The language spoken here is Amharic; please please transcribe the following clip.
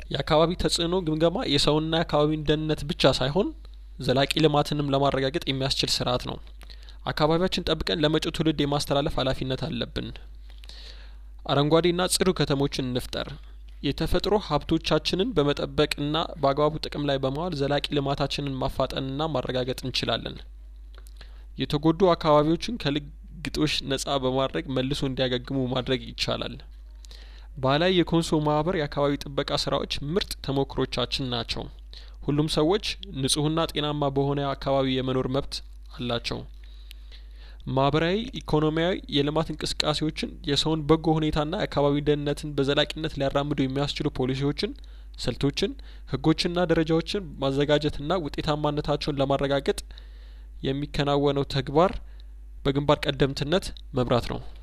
የአካባቢ ተጽእኖ ግምገማ የሰውንና የአካባቢን ደህንነት ብቻ ሳይሆን ዘላቂ ልማትንም ለማረጋገጥ የሚያስችል ስርአት ነው አካባቢያችን ጠብቀን ለመጪው ትውልድ የማስተላለፍ ሀላፊነት አለብን አረንጓዴና ጽዱ ከተሞችን እንፍጠር የተፈጥሮ ሀብቶቻችንን በመጠበቅና በአግባቡ ጥቅም ላይ በማዋል ዘላቂ ልማታችንን ማፋጠንና ማረጋገጥ እንችላለን የተጎዱ አካባቢዎችን ከልግጦሽ ነጻ በማድረግ መልሶ እንዲያገግሙ ማድረግ ይቻላል ባህላዊ የኮንሶ ማህበር የአካባቢ ጥበቃ ስራዎች ምርጥ ተሞክሮቻችን ናቸው ሁሉም ሰዎች ንጹህና ጤናማ በሆነ አካባቢ የመኖር መብት አላቸው ማህበራዊ ኢኮኖሚያዊ የልማት እንቅስቃሴዎችን የሰውን በጎ ሁኔታና የአካባቢ ደህንነትን በዘላቂነት ሊያራምዱ የሚያስችሉ ፖሊሲዎችን ስልቶችን ህጎችና ደረጃዎችን ማዘጋጀትና ውጤታማነታቸውን ለማረጋገጥ የሚከናወነው ተግባር በግንባር ቀደምትነት መምራት ነው